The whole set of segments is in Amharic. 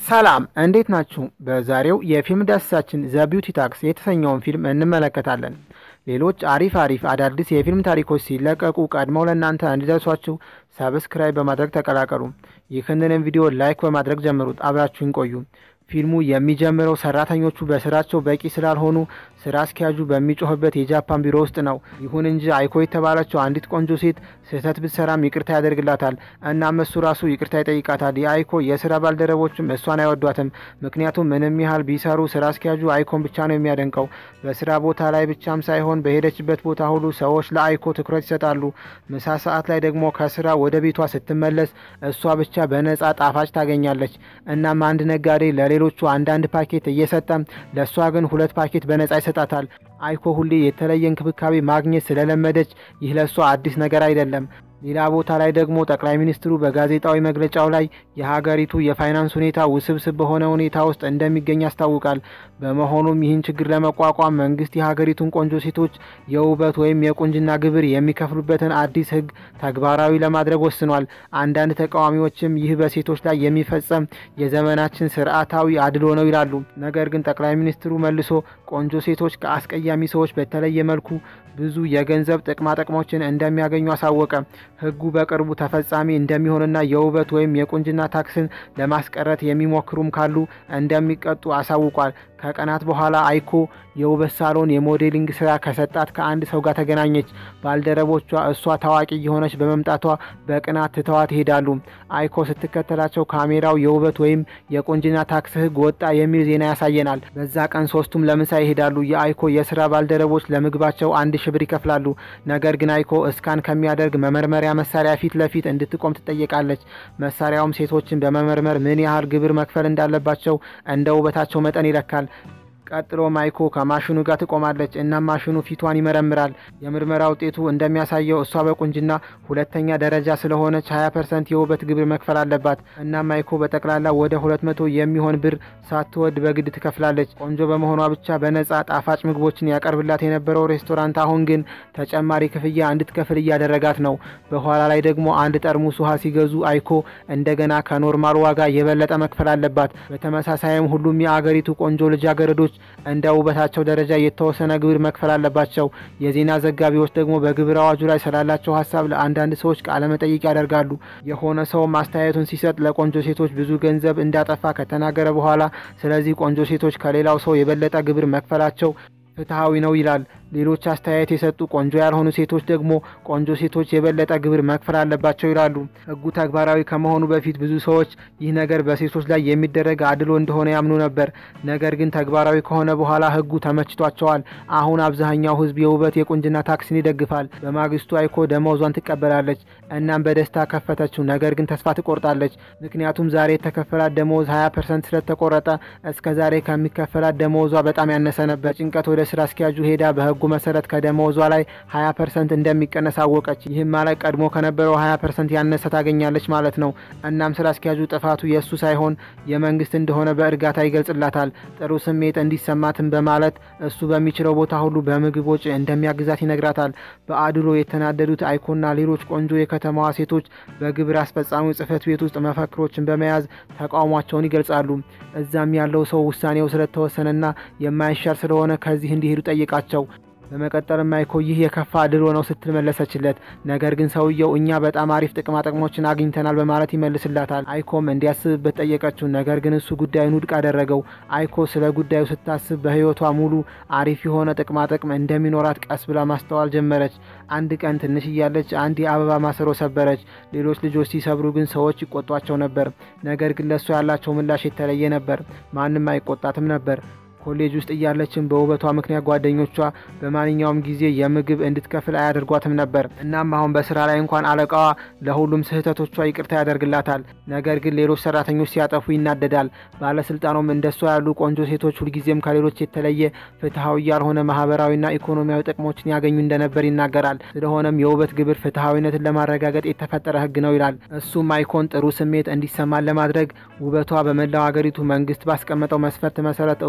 ሰላም እንዴት ናችሁ? በዛሬው የፊልም ዳሰሳችን ዘ ቢውቲ ታክስ የተሰኘውን ፊልም እንመለከታለን። ሌሎች አሪፍ አሪፍ አዳዲስ የፊልም ታሪኮች ሲለቀቁ ቀድመው ለእናንተ እንዲደርሷችሁ ሰብስክራይብ በማድረግ ተቀላቀሉ። ይህንንም ቪዲዮ ላይክ በማድረግ ጀምሩት። አብራችሁን ቆዩ። ፊልሙ የሚጀምረው ሰራተኞቹ በስራቸው በቂ ስላልሆኑ ስራ አስኪያጁ በሚጮህበት የጃፓን ቢሮ ውስጥ ነው። ይሁን እንጂ አይኮ የተባለችው አንዲት ቆንጆ ሴት ስህተት ብትሰራም ይቅርታ ያደርግላታል። እናም እሱ ራሱ ይቅርታ ይጠይቃታል። የአይኮ የስራ ባልደረቦችም እሷን አይወዷትም። ምክንያቱም ምንም ያህል ቢሰሩ ስራ አስኪያጁ አይኮን ብቻ ነው የሚያደንቀው። በስራ ቦታ ላይ ብቻም ሳይሆን በሄደችበት ቦታ ሁሉ ሰዎች ለአይኮ ትኩረት ይሰጣሉ። ምሳ ሰዓት ላይ ደግሞ ከስራ ወደ ቤቷ ስትመለስ እሷ ብቻ በነጻ ጣፋጭ ታገኛለች። እናም አንድ ነጋዴ ለሌሎቹ አንዳንድ ፓኬት እየሰጠ ለእሷ ግን ሁለት ፓኬት በነጻ ይሰጣታል። አይኮ ሁሌ የተለየ እንክብካቤ ማግኘት ስለለመደች ይህ ለእሷ አዲስ ነገር አይደለም። ሌላ ቦታ ላይ ደግሞ ጠቅላይ ሚኒስትሩ በጋዜጣዊ መግለጫው ላይ የሀገሪቱ የፋይናንስ ሁኔታ ውስብስብ በሆነ ሁኔታ ውስጥ እንደሚገኝ ያስታውቃል። በመሆኑም ይህን ችግር ለመቋቋም መንግስት የሀገሪቱን ቆንጆ ሴቶች የውበት ወይም የቁንጅና ግብር የሚከፍሉበትን አዲስ ሕግ ተግባራዊ ለማድረግ ወስኗል። አንዳንድ ተቃዋሚዎችም ይህ በሴቶች ላይ የሚፈጸም የዘመናችን ስርዓታዊ አድሎ ነው ይላሉ። ነገር ግን ጠቅላይ ሚኒስትሩ መልሶ ቆንጆ ሴቶች ከአስቀያሚ ሰዎች በተለየ መልኩ ብዙ የገንዘብ ጥቅማጥቅሞችን እንደሚያገኙ አሳወቀ። ህጉ በቅርቡ ተፈጻሚ እንደሚሆንና የውበት ወይም የቁንጅና ታክስን ለማስቀረት የሚሞክሩም ካሉ እንደሚቀጡ አሳውቋል። ከቀናት በኋላ አይኮ የውበት ሳሎን የሞዴሊንግ ስራ ከሰጣት ከአንድ ሰው ጋር ተገናኘች። ባልደረቦቿ እሷ ታዋቂ የሆነች በመምጣቷ በቅናት ትተዋት ይሄዳሉ። አይኮ ስትከተላቸው ካሜራው የውበት ወይም የቁንጅና ታክስ ህግ ወጣ የሚል ዜና ያሳየናል። በዛ ቀን ሶስቱም ለምሳ ይሄዳሉ። የአይኮ የስራ ባልደረቦች ለምግባቸው አንድ ሺ ብር ይከፍላሉ። ነገር ግን አይኮ እስካን ከሚያደርግ መመርመሪያ መሳሪያ ፊት ለፊት እንድትቆም ትጠየቃለች። መሳሪያውም ሴቶችን በመመርመር ምን ያህል ግብር መክፈል እንዳለባቸው እንደ ውበታቸው መጠን ይለካል። ቀጥሎ ማይኮ ከማሽኑ ጋር ትቆማለች። እናም ማሽኑ ፊቷን ይመረምራል። የምርመራ ውጤቱ እንደሚያሳየው እሷ በቁንጅና ሁለተኛ ደረጃ ስለሆነች 20 ፐርሰንት የውበት ግብር መክፈል አለባት። እናም ማይኮ በጠቅላላ ወደ 200 የሚሆን ብር ሳትወድ በግድ ትከፍላለች። ቆንጆ በመሆኗ ብቻ በነጻ ጣፋጭ ምግቦችን ያቀርብላት የነበረው ሬስቶራንት አሁን ግን ተጨማሪ ክፍያ እንድትከፍል እያደረጋት ነው። በኋላ ላይ ደግሞ አንድ ጠርሙስ ውሃ ሲገዙ አይኮ እንደገና ከኖርማል ዋጋ የበለጠ መክፈል አለባት። በተመሳሳይም ሁሉም የአገሪቱ ቆንጆ ልጃገረዶች እንደ ውበታቸው ደረጃ የተወሰነ ግብር መክፈል አለባቸው። የዜና ዘጋቢዎች ደግሞ በግብር አዋጁ ላይ ስላላቸው ሀሳብ ለአንዳንድ ሰዎች ቃለ መጠይቅ ያደርጋሉ። የሆነ ሰውም አስተያየቱን ሲሰጥ ለቆንጆ ሴቶች ብዙ ገንዘብ እንዳጠፋ ከተናገረ በኋላ ስለዚህ ቆንጆ ሴቶች ከሌላው ሰው የበለጠ ግብር መክፈላቸው ፍትሐዊ ነው ይላል። ሌሎች አስተያየት የሰጡ ቆንጆ ያልሆኑ ሴቶች ደግሞ ቆንጆ ሴቶች የበለጠ ግብር መክፈል አለባቸው ይላሉ። ሕጉ ተግባራዊ ከመሆኑ በፊት ብዙ ሰዎች ይህ ነገር በሴቶች ላይ የሚደረግ አድሎ እንደሆነ ያምኑ ነበር። ነገር ግን ተግባራዊ ከሆነ በኋላ ሕጉ ተመችቷቸዋል። አሁን አብዛኛው ሕዝብ የውበት የቁንጅና ታክስን ይደግፋል። በማግስቱ አይኮ ደመወዟን ትቀበላለች። እናም በደስታ ከፈተችው። ነገር ግን ተስፋ ትቆርጣለች። ምክንያቱም ዛሬ የተከፈላት ደመወዝ 20 ፐርሰንት ስለተቆረጠ እስከ ዛሬ ከሚከፈላት ደመወዟ በጣም ያነሰ ነበር። ጭንቀት ወደ ስራ አስኪያጁ ሄዳ በህጉ መሰረት ከደመወዟ ላይ 20 ፐርሰንት እንደሚቀነስ አወቀች። ይህም ማለት ቀድሞ ከነበረው 20 ፐርሰንት ያነሰ ታገኛለች ማለት ነው። እናም ስራ አስኪያጁ ጥፋቱ የእሱ ሳይሆን የመንግስት እንደሆነ በእርጋታ ይገልጽላታል። ጥሩ ስሜት እንዲሰማትም በማለት እሱ በሚችለው ቦታ ሁሉ በምግብ ወጪ እንደሚያግዛት ይነግራታል። በአድሎ የተናደዱት አይኮና ሌሎች ቆንጆ የከተማዋ ሴቶች በግብር አስፈጻሚው ጽህፈት ቤት ውስጥ መፈክሮችን በመያዝ ተቃውሟቸውን ይገልጻሉ። እዛም ያለው ሰው ውሳኔው ስለተወሰነና የማይሻር ስለሆነ ከዚህ እንዲሄዱ ጠይቃቸው። በመቀጠልም አይኮ ይህ የከፋ አድሎ ነው ስትል መለሰችለት። ነገር ግን ሰውየው እኛ በጣም አሪፍ ጥቅማ ጥቅሞችን አግኝተናል በማለት ይመልስላታል። አይኮም እንዲያስብበት ጠየቀችው። ነገር ግን እሱ ጉዳዩን ውድቅ አደረገው። አይኮ ስለ ጉዳዩ ስታስብ በህይወቷ ሙሉ አሪፍ የሆነ ጥቅማ ጥቅም እንደሚኖራት ቀስ ብላ ማስተዋል ጀመረች። አንድ ቀን ትንሽ እያለች አንድ የአበባ ማሰሮ ሰበረች። ሌሎች ልጆች ሲሰብሩ ግን ሰዎች ይቆጧቸው ነበር። ነገር ግን ለእሷ ያላቸው ምላሽ የተለየ ነበር። ማንም አይቆጣትም ነበር። ኮሌጅ ውስጥ እያለችን በውበቷ ምክንያት ጓደኞቿ በማንኛውም ጊዜ የምግብ እንድትከፍል አያደርጓትም ነበር። እናም አሁን በስራ ላይ እንኳን አለቃዋ ለሁሉም ስህተቶቿ ይቅርታ ያደርግላታል። ነገር ግን ሌሎች ሰራተኞች ሲያጠፉ ይናደዳል። ባለስልጣኑም እንደሷ ያሉ ቆንጆ ሴቶች ሁልጊዜም ከሌሎች የተለየ ፍትሐዊ ያልሆነ ማህበራዊና ኢኮኖሚያዊ ጥቅሞችን ያገኙ እንደነበር ይናገራል። ስለሆነም የውበት ግብር ፍትሐዊነትን ለማረጋገጥ የተፈጠረ ህግ ነው ይላል። እሱም አይኮን ጥሩ ስሜት እንዲሰማን ለማድረግ ውበቷ በመላው ሀገሪቱ መንግስት ባስቀመጠው መስፈርት መሰረት እውቅና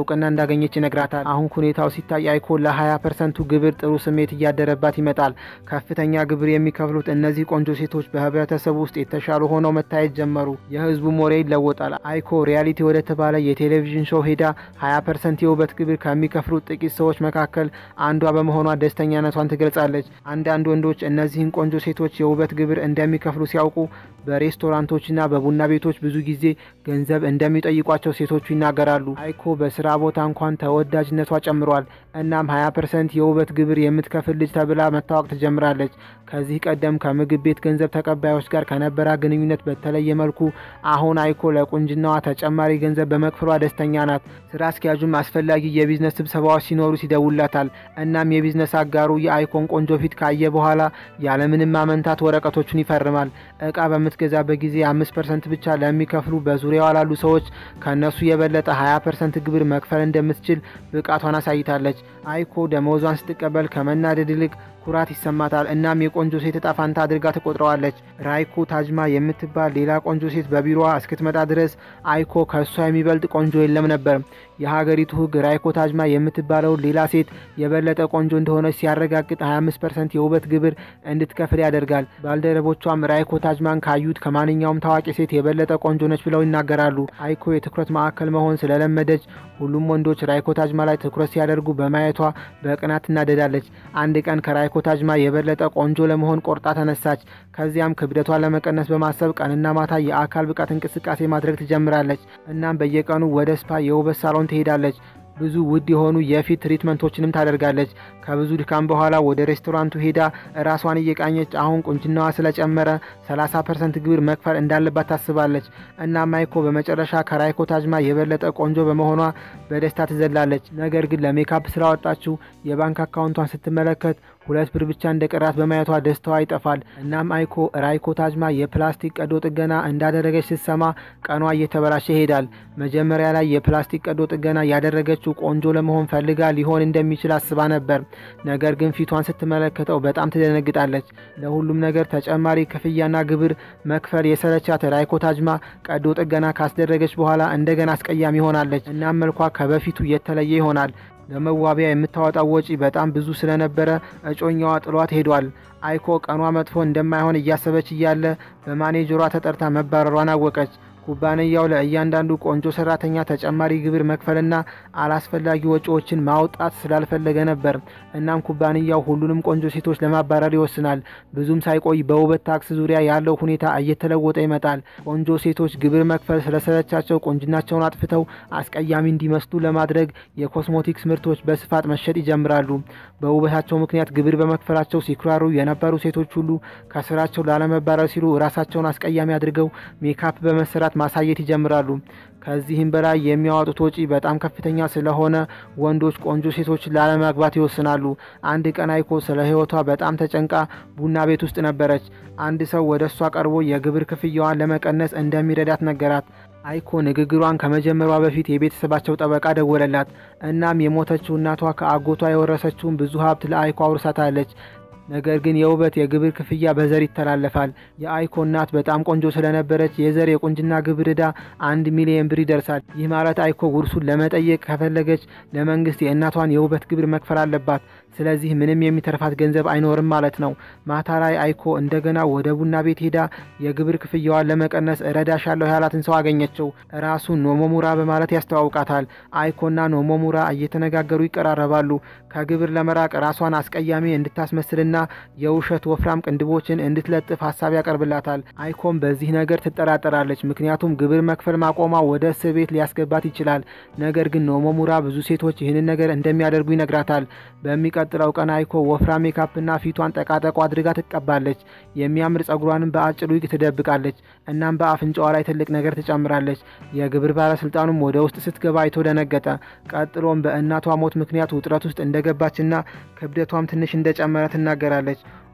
እንዳገኘች ይነግራታል። አሁን ሁኔታው ሲታይ አይኮ ለ20 ፐርሰንቱ ግብር ጥሩ ስሜት እያደረባት ይመጣል። ከፍተኛ ግብር የሚከፍሉት እነዚህ ቆንጆ ሴቶች በህብረተሰቡ ውስጥ የተሻሉ ሆነው መታየት ጀመሩ። የህዝቡ ሞሬ ይለወጣል። አይኮ ሪያሊቲ ወደ ተባለ የቴሌቪዥን ሾው ሄዳ 20 ፐርሰንት የውበት ግብር ከሚከፍሉት ጥቂት ሰዎች መካከል አንዷ በመሆኗ ደስተኛነቷን ትገልጻለች። አንዳንድ ወንዶች እነዚህን ቆንጆ ሴቶች የውበት ግብር እንደሚከፍሉ ሲያውቁ በሬስቶራንቶችና በቡና ቤቶች ብዙ ጊዜ ገንዘብ እንደሚጠይቋቸው ሴቶቹ ይናገራሉ። አይኮ በስራ ቦታ እንኳን ተወዳጅነቷ ጨምሯል። እናም 20 ፐርሰንት የውበት ግብር የምትከፍል ልጅ ተብላ መታወቅ ትጀምራለች። ከዚህ ቀደም ከምግብ ቤት ገንዘብ ተቀባዮች ጋር ከነበራ ግንኙነት በተለየ መልኩ አሁን አይኮ ለቁንጅናዋ ተጨማሪ ገንዘብ በመክፈሏ ደስተኛ ናት። ስራ አስኪያጁም አስፈላጊ የቢዝነስ ስብሰባዎች ሲኖሩ ይደውላታል። እናም የቢዝነስ አጋሩ የአይኮን ቆንጆ ፊት ካየ በኋላ ያለምንም ማመንታት ወረቀቶቹን ይፈርማል። እቃ በምትገዛበት ጊዜ አምስት ፐርሰንት ብቻ ለሚከፍሉ በዙሪያዋ ላሉ ሰዎች ከእነሱ የበለጠ 20 ፐርሰንት ግብር መክፈል እንደምትችል ብቃቷን አሳይታለች። አይኮ ደመወዟን ስትቀበል ከመናደድ ይልቅ ኩራት ይሰማታል። እናም የቆንጆ ሴት እጣ ፋንታ አድርጋ ትቆጥረዋለች። ራይኮ ታጅማ የምትባል ሌላ ቆንጆ ሴት በቢሮዋ እስክትመጣ ድረስ አይኮ ከእሷ የሚበልጥ ቆንጆ የለም ነበር። የሀገሪቱ ሕግ ራይኮ ታጅማ የምትባለውን ሌላ ሴት የበለጠ ቆንጆ እንደሆነች ሲያረጋግጥ 25 ፐርሰንት የውበት ግብር እንድትከፍል ያደርጋል። ባልደረቦቿም ራይኮ ታጅማን ካዩት ከማንኛውም ታዋቂ ሴት የበለጠ ቆንጆ ነች ብለው ይናገራሉ። አይኮ የትኩረት ማዕከል መሆን ስለለመደች ሁሉም ወንዶች ራይኮ ታጅማ ላይ ትኩረት ሲያደርጉ በማየቷ በቅናት ትናደዳለች። አንድ ቀን ከራይኮ ታጅማ የበለጠ ቆንጆ ለመሆን ቆርጣ ተነሳች። ከዚያም ክብደቷን ለመቀነስ በማሰብ ቀንና ማታ የአካል ብቃት እንቅስቃሴ ማድረግ ትጀምራለች። እናም በየቀኑ ወደ ስፓ የውበት ሳሎን ትሄዳለች። ብዙ ውድ የሆኑ የፊት ትሪትመንቶችንም ታደርጋለች። ከብዙ ድካም በኋላ ወደ ሬስቶራንቱ ሄዳ ራሷን እየቃኘች አሁን ቁንጅናዋ ስለጨመረ 30 ፐርሰንት ግብር መክፈል እንዳለባት ታስባለች። እና ማይኮ በመጨረሻ ከራይኮ ታጅማ የበለጠ ቆንጆ በመሆኗ በደስታ ትዘላለች። ነገር ግን ለሜካፕ ስላወጣችው የባንክ አካውንቷን ስትመለከት ሁለት ብር ብቻ እንደ ቀራት በማየቷ ደስታዋ ይጠፋል። እናም አይኮ ራይኮ ታጅማ የፕላስቲክ ቀዶ ጥገና እንዳደረገች ስትሰማ ቀኗ እየተበላሸ ይሄዳል። መጀመሪያ ላይ የፕላስቲክ ቀዶ ጥገና ያደረገችው ቆንጆ ለመሆን ፈልጋ ሊሆን እንደሚችል አስባ ነበር። ነገር ግን ፊቷን ስትመለከተው በጣም ትደነግጣለች። ለሁሉም ነገር ተጨማሪ ክፍያና ግብር መክፈል የሰለቻት ራይኮ ታጅማ ቀዶ ጥገና ካስደረገች በኋላ እንደገና አስቀያሚ ሆናለች። እናም መልኳ ከበፊቱ የተለየ ይሆናል። ለመዋቢያ የምታወጣው ወጪ በጣም ብዙ ስለነበረ እጮኛዋ ጥሏት ሄዷል። አይኮ ቀኗ መጥፎ እንደማይሆን እያሰበች እያለ በማኔጀሯ ተጠርታ መባረሯን አወቀች። ኩባንያው ለእያንዳንዱ ቆንጆ ሰራተኛ ተጨማሪ ግብር መክፈልና አላስፈላጊ ወጪዎችን ማውጣት ስላልፈለገ ነበር። እናም ኩባንያው ሁሉንም ቆንጆ ሴቶች ለማባረር ይወስናል። ብዙም ሳይቆይ በውበት ታክስ ዙሪያ ያለው ሁኔታ እየተለወጠ ይመጣል። ቆንጆ ሴቶች ግብር መክፈል ስለሰለቻቸው ቁንጅናቸውን አጥፍተው አስቀያሚ እንዲመስሉ ለማድረግ የኮስሞቲክስ ምርቶች በስፋት መሸጥ ይጀምራሉ። በውበታቸው ምክንያት ግብር በመክፈላቸው ሲኩራሩ የነበሩ ሴቶች ሁሉ ከስራቸው ላለመባረር ሲሉ ራሳቸውን አስቀያሚ አድርገው ሜካፕ በመሰራት ማሳየት ይጀምራሉ። ከዚህም በላይ የሚያወጡት ወጪ በጣም ከፍተኛ ስለሆነ ወንዶች ቆንጆ ሴቶችን ላለማግባት ይወስናሉ። አንድ ቀን አይኮ ስለ ሕይወቷ በጣም ተጨንቃ ቡና ቤት ውስጥ ነበረች። አንድ ሰው ወደ እሷ ቀርቦ የግብር ክፍያዋን ለመቀነስ እንደሚረዳት ነገራት። አይኮ ንግግሯን ከመጀመሯ በፊት የቤተሰባቸው ጠበቃ ደወለላት። እናም የሞተችው እናቷ ከአጎቷ የወረሰችውን ብዙ ሀብት ለአይኮ አውርሳታለች። ነገር ግን የውበት የግብር ክፍያ በዘር ይተላለፋል። የአይኮ እናት በጣም ቆንጆ ስለነበረች የዘር የቁንጅና ግብር ዕዳ አንድ ሚሊዮን ብር ይደርሳል። ይህ ማለት አይኮ ውርሱን ለመጠየቅ ከፈለገች ለመንግስት የእናቷን የውበት ግብር መክፈል አለባት። ስለዚህ ምንም የሚተርፋት ገንዘብ አይኖርም ማለት ነው። ማታ ላይ አይኮ እንደገና ወደ ቡና ቤት ሄዳ የግብር ክፍያዋን ለመቀነስ እረዳሻለሁ ያላትን ሰው አገኘችው። ራሱ ኖሞሙራ በማለት ያስተዋውቃታል። አይኮና ኖሞሙራ እየተነጋገሩ ይቀራረባሉ። ከግብር ለመራቅ ራሷን አስቀያሚ እንድታስመስልና የውሸት ወፍራም ቅንድቦችን እንድትለጥፍ ሀሳብ ያቀርብላታል። አይኮም በዚህ ነገር ትጠራጠራለች። ምክንያቱም ግብር መክፈል ማቆሟ ወደ እስር ቤት ሊያስገባት ይችላል። ነገር ግን ኖሞሙራ ብዙ ሴቶች ይህንን ነገር እንደሚያደርጉ ይነግራታል። በሚቀጥለው ቀን አይኮ ወፍራም ሜካፕና ፊቷን ጠቃጠቆ አድርጋ ትቀባለች። የሚያምር ጸጉሯንም በአጭር ዊግ ትደብቃለች። እናም በአፍንጫዋ ላይ ትልቅ ነገር ትጨምራለች። የግብር ባለስልጣኑም ወደ ውስጥ ስትገባ አይቶ ደነገጠ። ቀጥሎም በእናቷ ሞት ምክንያት ውጥረት ውስጥ እንደገባችና ክብደቷም ትንሽ እንደጨመረ ትናገራለች።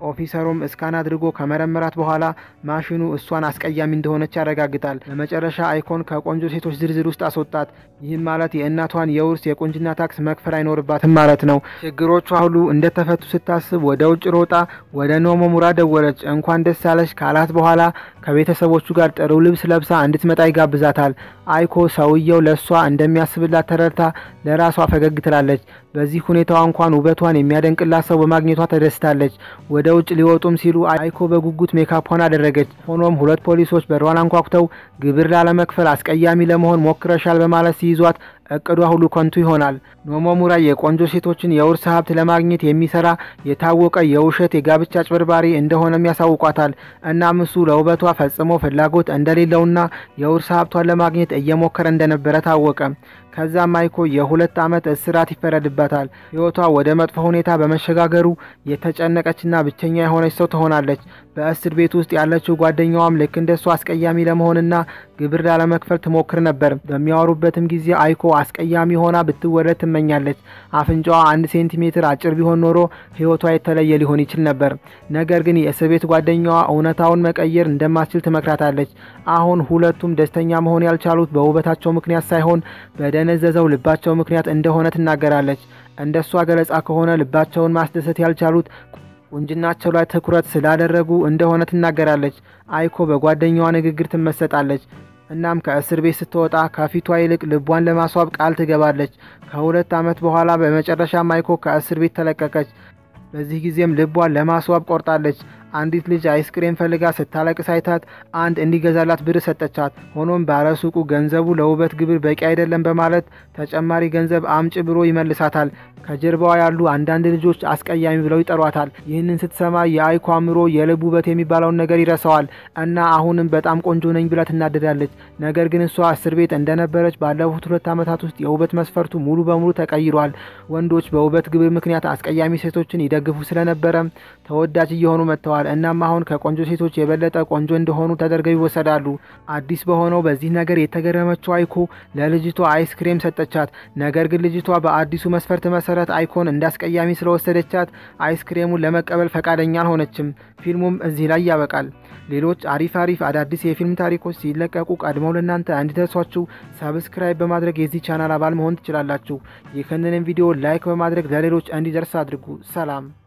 ኦፊሰሩም እስካን አድርጎ ከመረመራት በኋላ ማሽኑ እሷን አስቀያሚ እንደሆነች ያረጋግጣል። በመጨረሻ አይኮን ከቆንጆ ሴቶች ዝርዝር ውስጥ አስወጣት። ይህም ማለት የእናቷን የውርስ የቁንጅና ታክስ መክፈል አይኖርባትም ማለት ነው። ችግሮቿ ሁሉ እንደተፈቱ ስታስብ ወደ ውጭ ሮጣ ወደ ኖሞሙራ ደወለች። እንኳን ደስ ያለሽ ካላት በኋላ ከቤተሰቦቹ ጋር ጥሩ ልብስ ለብሳ እንድትመጣ ይጋብዛታል። አይኮ ሰውየው ለእሷ እንደሚያስብላት ተረድታ ለራሷ ፈገግ ትላለች። በዚህ ሁኔታዋ እንኳን ውበቷን የሚያደንቅላት ሰው በማግኘቷ ተደስታለች። ወደ ውጭ ሊወጡም ሲሉ አይኮ በጉጉት ሜካፖን አደረገች። ሆኖም ሁለት ፖሊሶች በሯን አንኳኩተው ግብር ላለመክፈል አስቀያሚ ለመሆን ሞክረሻል በማለት ሲይዟት እቅዷ ሁሉ ከንቱ ይሆናል። ኖሞሙራ የቆንጆ ሴቶችን የውርስ ሀብት ለማግኘት የሚሰራ የታወቀ የውሸት የጋብቻ አጭበርባሪ እንደሆነም ያሳውቋታል። እናም እሱ ለውበቷ ፈጽሞ ፍላጎት እንደሌለውና የውርስ ሀብቷን ለማግኘት እየሞከረ እንደነበረ ታወቀ። ከዛም አይኮ የሁለት ዓመት እስራት ይፈረድባታል። ሕይወቷ ወደ መጥፎ ሁኔታ በመሸጋገሩ የተጨነቀችና ብቸኛ የሆነች ሰው ትሆናለች። በእስር ቤት ውስጥ ያለችው ጓደኛዋም ልክ እንደሷ አስቀያሚ ለመሆንና ግብር ላለመክፈል ትሞክር ነበር። በሚያወሩበትም ጊዜ አይኮ አስቀያሚ ሆና ብትወለድ ትመኛለች። አፍንጫዋ አንድ ሴንቲሜትር አጭር ቢሆን ኖሮ ሕይወቷ የተለየ ሊሆን ይችል ነበር። ነገር ግን የእስር ቤት ጓደኛዋ እውነታውን መቀየር እንደማትችል ትመክራታለች። አሁን ሁለቱም ደስተኛ መሆን ያልቻሉት በውበታቸው ምክንያት ሳይሆን በደነዘዘው ልባቸው ምክንያት እንደሆነ ትናገራለች። እንደ እሷ ገለጻ ከሆነ ልባቸውን ማስደሰት ያልቻሉት ቁንጅናቸው ላይ ትኩረት ስላደረጉ እንደሆነ ትናገራለች። አይኮ በጓደኛዋ ንግግር ትመሰጣለች። እናም ከእስር ቤት ስትወጣ ከፊቷ ይልቅ ልቧን ለማስዋብ ቃል ትገባለች። ከሁለት ዓመት በኋላ በመጨረሻም አይኮ ከእስር ቤት ተለቀቀች። በዚህ ጊዜም ልቧን ለማስዋብ ቆርጣለች። አንዲት ልጅ አይስክሬም ፈልጋ ስታለቅስ አይታት አንድ እንዲገዛላት ብር ሰጠቻት። ሆኖም ባለሱቁ ገንዘቡ ለውበት ግብር በቂ አይደለም በማለት ተጨማሪ ገንዘብ አምጭ ብሎ ይመልሳታል። ከጀርባዋ ያሉ አንዳንድ ልጆች አስቀያሚ ብለው ይጠሯታል። ይህንን ስትሰማ የአይኮ አእምሮ የልብ ውበት የሚባለውን ነገር ይረሳዋል እና አሁንም በጣም ቆንጆ ነኝ ብላ ትናደዳለች። ነገር ግን እሷ እስር ቤት እንደነበረች ባለፉት ሁለት ዓመታት ውስጥ የውበት መስፈርቱ ሙሉ በሙሉ ተቀይሯል። ወንዶች በውበት ግብር ምክንያት አስቀያሚ ሴቶችን ይደግፉ ስለነበረም ተወዳጅ እየሆኑ መጥተዋል። እናም አሁን ከቆንጆ ሴቶች የበለጠ ቆንጆ እንደሆኑ ተደርገው ይወሰዳሉ። አዲስ በሆነው በዚህ ነገር የተገረመችው አይኮ ለልጅቷ አይስክሬም ሰጠቻት። ነገር ግን ልጅቷ በአዲሱ መስፈርት መሰረት አይኮን እንዳስቀያሚ ስለወሰደቻት አይስክሬሙን ለመቀበል ፈቃደኛ አልሆነችም። ፊልሙም እዚህ ላይ ያበቃል። ሌሎች አሪፍ አሪፍ አዳዲስ የፊልም ታሪኮች ሲለቀቁ ቀድመው ለእናንተ እንዲደርሷችሁ ሰብስክራይብ በማድረግ የዚህ ቻናል አባል መሆን ትችላላችሁ። ይህንን ቪዲዮ ላይክ በማድረግ ለሌሎች እንዲደርስ አድርጉ። ሰላም